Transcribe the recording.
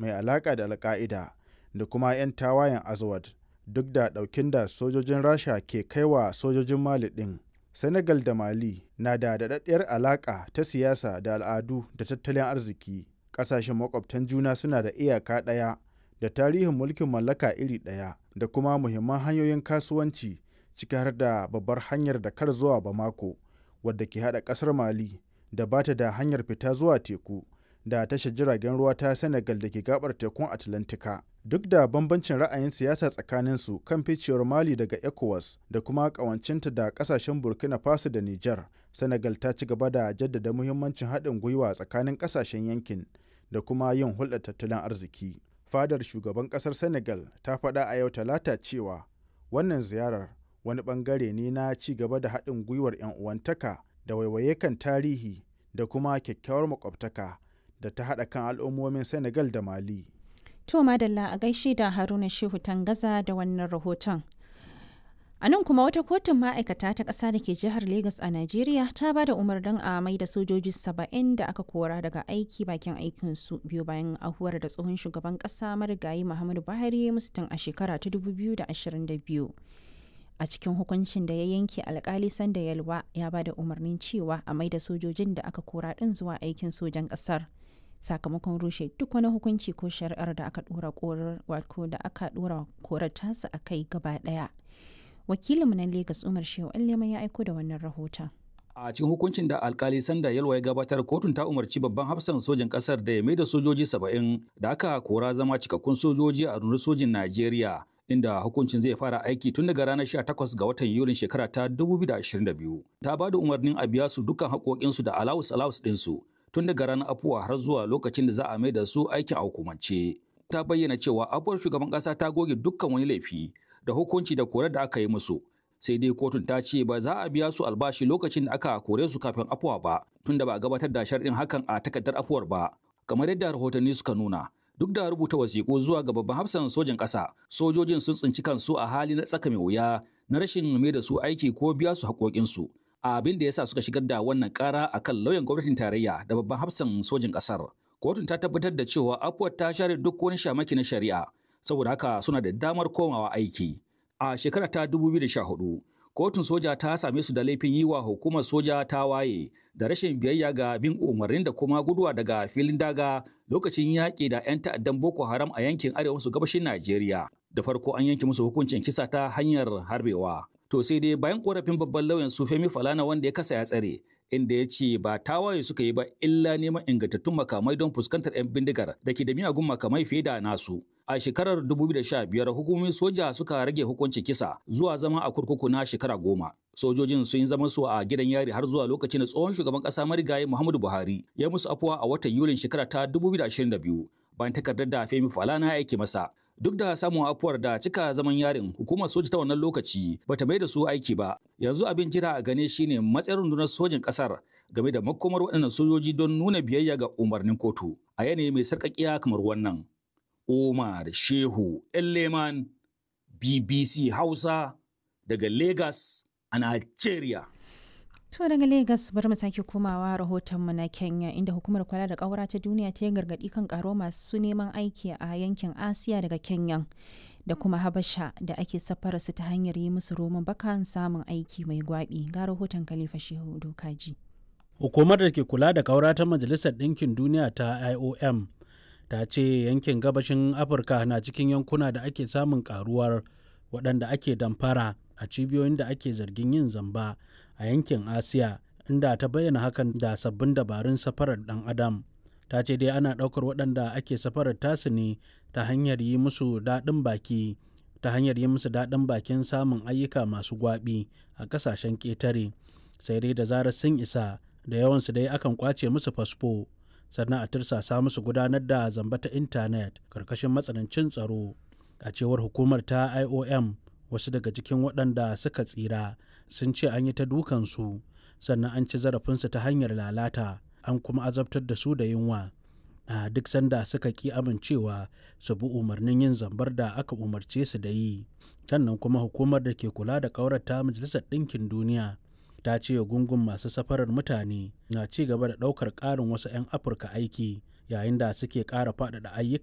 mai alaƙa da alka'ida da kuma 'yan tawayen azawad duk da ɗaukin da sojojin rasha ke kaiwa sojojin mali ɗin senegal da mali na da daɗaɗɗiyar alaƙa ta siyasa da al'adu da tattalin arziki ƙasashen makwabtan juna suna da iyaka ɗaya da tarihin mulkin mallaka iri ɗaya da kuma muhimman hanyoyin kasuwanci ciki har da babbar hanyar da kar zuwa bamako wadda ke haɗa ƙasar mali da ba ta da hanyar fita zuwa teku da tashar jiragen ruwa ta senegal da ke gabar tekun atlantika duk da bambancin ra'ayin siyasa tsakaninsu kan ficewar mali daga ecowas da kuma ƙawancinta da ƙasashen burkina faso da niger senegal ta ci gaba da jaddada muhimmancin haɗin gwiwa tsakanin ƙasashen yankin da kuma yin hulɗar tattalin arziki fadar shugaban ƙasar senegal ta faɗa a yau talata cewa wannan ziyarar wani ɓangare ne na ci gaba da haɗin gwiwar 'yan uwantaka da waiwaye kan tarihi da kuma kyakkyawar makwabtaka da ta haɗa kan al'ummomin senegal da mali To Madalla a gaishe da Haruna Shehu Tangaza da wannan rahoton. A nan kuma wata kotun ma'aikata ta ƙasa da ke jihar Legas a Najeriya ta ba da umarnin a mai da sojoji saba'in da aka kora daga aiki bakin aikinsu biyu bayan ahuwar da tsohon shugaban ƙasa marigayi Muhammadu Buhari musu tun a shekara ta 2022. A cikin hukuncin da ya yanke alkali sanda yalwa ya ba da umarnin cewa a mai da sojojin da aka kora ɗin zuwa aikin sojan ƙasar. sakamakon rushe duk wani hukunci ko shari'ar da aka dora korar wato da aka dora korar tasa a kai gaba daya wakilinmu na Legas Umar Shehu Allema ya aiko da wannan rahoton a cikin hukuncin da alkali sanda yalwa ya gabatar kotun ta umarci babban hafsan sojin kasar da ya mai da sojoji saba'in da aka kora zama cikakkun sojoji a rundunar sojin najeriya inda hukuncin zai fara aiki tun daga ranar 18 ga watan yulin shekara ta 2022 ta ba da umarnin a biya su dukkan haƙoƙinsu da alawus alawus ɗinsu tun daga ranar afuwa har zuwa lokacin da za a mai da su aikin a hukumance. Ta bayyana cewa afuwar shugaban ƙasa ta goge dukkan wani laifi da hukunci da korar da aka yi musu. Sai dai kotun ta ce ba za a biya su albashi lokacin da aka kore su kafin afuwa ba, tun da ba a gabatar da sharɗin hakan a takardar afuwar ba. Kamar yadda rahotanni suka nuna, duk da rubuta wasiƙu zuwa ga babban hafsan sojan ƙasa, sojojin sun tsinci kansu a hali na tsaka mai wuya na rashin mai da su aiki ko biya su haƙoƙinsu. abin da ya sa suka shigar da wannan kara a kan lauyan gwamnatin tarayya da babban hafsan sojin ƙasar. Kotun ta tabbatar da cewa afuwar ta share duk wani shamaki na shari'a, saboda haka suna da damar komawa aiki. A shekara ta 2014, kotun soja ta same su da laifin yi wa hukumar soja ta waye da rashin biyayya ga bin umarnin da kuma guduwa daga filin daga lokacin yaƙi da 'yan ta'addan Boko Haram a yankin arewa maso gabashin Najeriya. Da farko an yanke musu hukuncin kisa ta hanyar harbewa. To sai dai bayan korafin babban lauyan su Femi Falana wanda ya kasa ya tsare, inda ya ce ba tawaye suka yi ba illa neman ingantattun makamai don fuskantar 'yan bindigar da ke da miyagun makamai fiye da nasu. A shekarar 2015 hukumomin soja suka rage hukuncin kisa zuwa zama a kurkuku na shekara goma. Sojojin sun yi zaman su a gidan yari har zuwa lokacin da tsohon shugaban ƙasa marigayi Muhammadu Buhari ya musu afuwa a watan Yulin shekara ta 2022 bayan takardar da Femi Falana ya aike masa. Duk da samun afuwar da cika zaman yarin hukumar soja ta wannan lokaci bata mai da su aiki ba. Yanzu abin jira a gane shine matsayin rundunar sojin kasar game da makomar waɗannan sojoji don nuna biyayya ga umarnin kotu a yanayi mai sarƙaƙiya kamar wannan. Omar Shehu Elleman BBC Hausa daga Lagos a Nigeria. To daga Legas bari mu sake komawa rahotonmu na Kenya inda hukumar kula da ƙaura ta duniya ta yi gargaɗi kan ƙaro masu neman aiki a yankin Asiya daga Kenya da kuma Habasha da ake safara su ta hanyar yi musu roman bakan samun aiki mai gwaɓi ga rahoton Khalifa Shehu Dokaji. Hukumar da ke kula da ƙaura ta Majalisar Ɗinkin Duniya ta IOM ta ce yankin gabashin Afirka na cikin yankuna da ake samun ƙaruwar waɗanda ake damfara a cibiyoyin da ake zargin yin zamba a yankin asiya inda ta bayyana hakan da sabbin dabarun safarar dan adam ta ce dai ana ɗaukar waɗanda ake safarar tasu ne ta hanyar yi musu daɗin baki ta hanyar yi musu daɗin bakin samun ayyuka masu gwaɓi a ƙasashen ƙetare sai dai da zarar sun isa da yawansu dai akan kwace musu fasfo sannan a tirsasa musu gudanar da zamba ta intanet karkashin matsanancin tsaro a cewar hukumar ta iom wasu daga cikin waɗanda suka tsira sun ce an yi ta dukansu sannan an ci zarafinsu ta hanyar lalata an kuma azabtar da su da yunwa a duk sanda suka ki amincewa su bi umarnin yin zambar da aka umarce su da yi sannan kuma hukumar da ke kula da ƙaurata majalisar ɗinkin duniya ta ce gungun masu safarar mutane na ci gaba da ɗaukar ƙarin wasu 'yan afirka aiki yayin da suke ƙara faɗaɗa ayyuka